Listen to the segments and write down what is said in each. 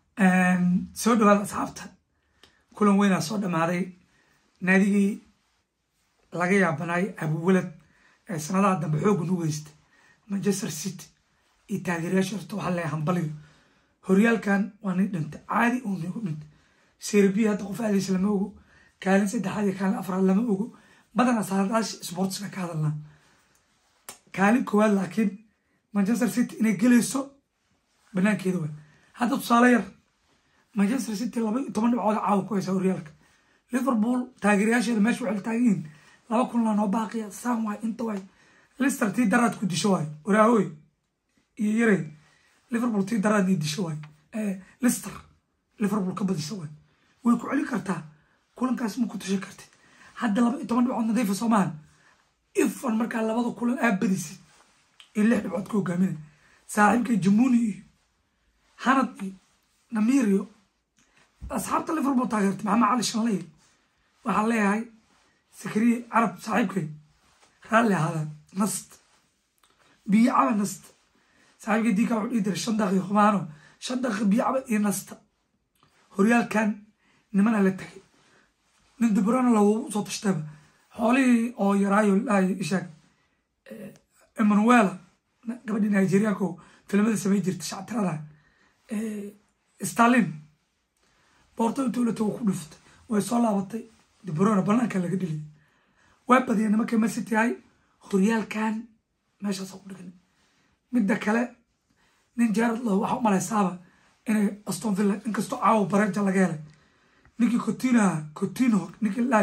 soo dhawaada asxaabta kulan weynaa soo dhammaaday naadigii laga yaabanaay abuwalad ee sanadaha dambe xoogga nu weysta manchester city iyo taageerayaasha horta waxaa leeyahay hambaliyo horyaalkan waa nin dhintay caadi uu nigu dhintay serbiya hadda qof aadaysa lama ogo kaalin saddexaad iyo kaalin afraad lama ogo badanaa saadaasha sportska ka hadalnaa kaalin koowaad laakiin manchester city inay gelayso banaankeeda waa hadda tusaale yar manchester city laba iyo toban dhibcood caawa ku haysa horyaalka liverpool taageerayaasheeda meesha waxay taagan yihiin laba kunla noo baaqiya saan waay inta waay lister tii daraad ku disho waay waraahoy iyo yarey liverpool tii daraad nii disho waay lister liverpool ka badisa waay way ku celin kartaa kulankaas ma ku tushan kartid hadda laba iyo toban dhibcood nadiifa soomahan ifan markaa labada kulan aa badisay iyo lix dhibcood ka hogaaminay saaxiibkay jamuni iyo hanad iyo namir iyo asxaabta liverpool taageertay maxamed cali shanley waxaan leeyahay sakariye carab saaxiibkay raalli ahaadaan nast biyo caba nasta saaxiibkay diika wuxuu dhihi jiray shan daqiiqo xumaano shan daqiiqo biyo caba iyo nasta horyaalkan nimana la tagay nin dubrana lagu soo tashtaba xoolihii oo yaraayo lahay ishaag emanuela gabadhii nigerianko filimada samay jirta shactirada stalin boorto intuu la tago ku dhuftay way soo laabatay dubrona banaanka laga dhiliyay waa badiya nimankay masity hay horyaalkan meeshaas ku dhigan midda kale nin jared lo waxaa u malaysaaba inay aston villa inkastoo caawa bareja laga helay ninkii cotino cotino ninkii lahay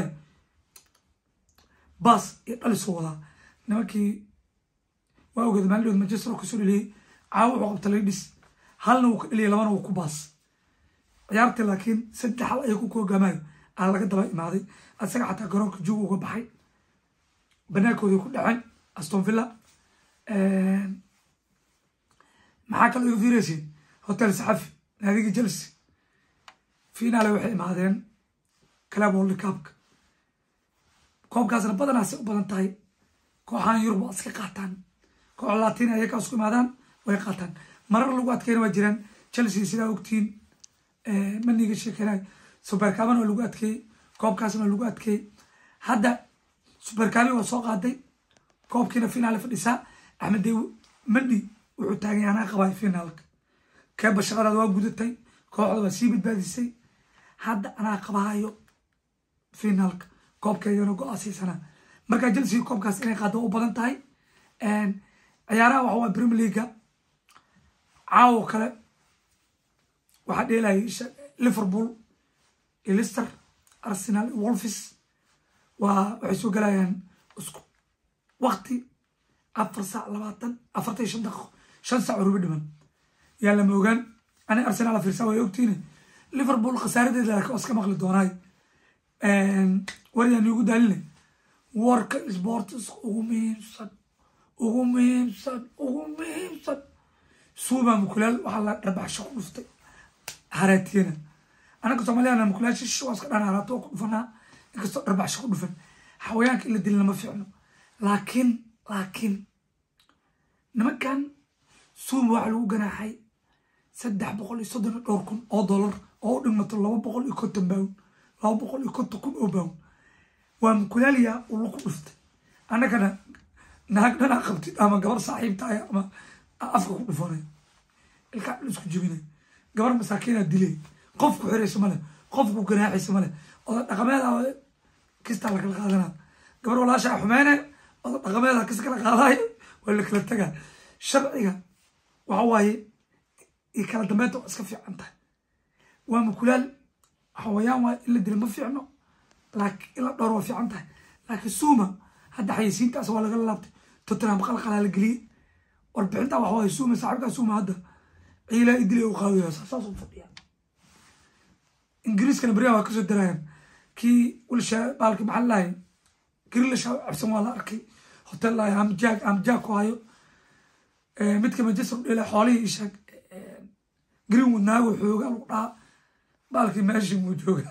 bas iyo dhalisoo wadaa nimankii waa ogeeda maalidhood manchester oo kasoo dheliyey caawa wuxuu qabta laydhis halna wuu ka dheliyay labana wuu ku baas ciyaartii laakiin saddex hal ayay ku koogamayo aa laga daba imaaday asaga xataa garoonka juug uga baxay banaankoodii ku dhaceen aston villa maxaa kale iga fiiraysiin hotel saxafi naadigii chelsea finaale waxay imaadeen club world cupka koobkaasna badanaasay u badan tahay kooxahan yurub waa iska qaataan koox latin ayaka isku imaadaan way qaataan marar lagu adkeyna waa jiraan chelsea sidaa ogtiin maniga sheekeynay supercaban waa lagu adkeeyey koobkaasna waa lagu adkeeyey hadda supercabi waa soo qaaday koobkiina finaale fadhisaa axmed dew mani wuxuu taagay anaa qabay finaalka keeba shaqadaad waa gudatay kooxda waa sii badbaadisay hadda anaa qabaayo finaalka koobkeedana go-aasiisanaa markaa chelsea koobkaas inay qaado u badan tahay ciyaaraha waxa waa premier leaga caawo kale waxaa dheelayay liverpool iyo lister arsenal iyo wolfis waa waxay soo galayaan isku wakti afar saac labaatan afartan iyo shan daqiiqo shan saac rubi dhiman yaa lama ogaan ani arsenal fiirsaa way ogtiine liverpool khasaaradeeda laakiin waa iska maqli doonaay waryaa niigu daaline warka sports ugu muhiimsan ugu muhiimsan ugu muhiimsan suuba mukulaal waxaa la dhabaxsho ku dhuftay haraatiyana anaka soomaaliyana mukulaal shish waa iska dhan haraato oo ku dhufanaa inkastoo dhabaxsho ku dhufan xawayaanka in la dilin lama fiicno laakiin laakiin nimankan suuma waxaa lagu ganaaxay saddex boqol iyo soddon iyo dhowr kun oo dollar oo u dhigmato laba boqol iyo konton bawn laba boqol iyo konton kun oo bawn waa mukulaaliya uu laku dhuftay annagana naag dhanaa qabtid ama gabar saaxiibtaay ama afka ku dhufanay ilkaa dhan isku jebinay gabar masaakiinaa dilay qof ku xiraysa male qof ku ganaaxaysa male oda dhaqameeda kistaa lakala qaadanaa gabar walaashaa xumeene oda dhaqameeda kis kala qaadaayo waa la kala tagaa sharciga waxa waaye iyo kala dambeynta waa iska fiican tahay waa mukulaal xawayaan waa in la dila ma fiicno laakiin in la dhowr waa fiican tahay laakiin suuma hadda xayisiintaas waa lagala laabtay tottenham qalqalaa la geliyey warbixinta waxa waaye suuma saaxiibkaa suuma hadda ciilaa idilay u qaadaya saas u fadhiya ingiriiskana beriyaha waa kasoo darayaan kii wilsha baalki maxaa lahay girilasha cabsan waa la arkay hotel lahay amjaag amjaag ku hayo midka manchester dhela xoolihii ishaag greenwood naago xooga lagu dhaha baalkii meeshii muu jooga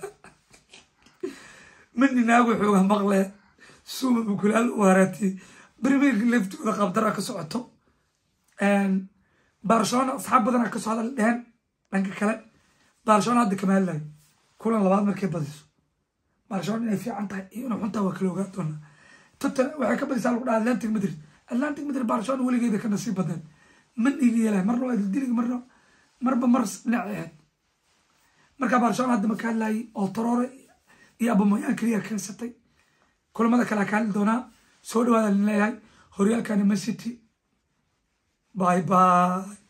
mini naago xooga maqle suuma mukulaal u haraatiyey premier leftooda qabdara ka socoto barcelona asxaab badana kasoo hadal dheheen dhanka kale barcelona hadda kama hadlayo kulan labaad markay badiso barcelona inay fiican tahay iyo inay xuntaa waa kala ogaa doonaa tottenham waxay ka badisaa lagu dhaha atlantic madrid atlantic madrid barcelona weligeeda ka nasiib badeen man iga yeelay marna waa dildiliga marna marba mar dhinac ahayd markaa barcelona hadda maka hadlayay oo taroore iyo abamoyaan keliya keensatay kulamada kale ka hadli doonaa soo dhawaada leeyahay horyaalkani man city bye bye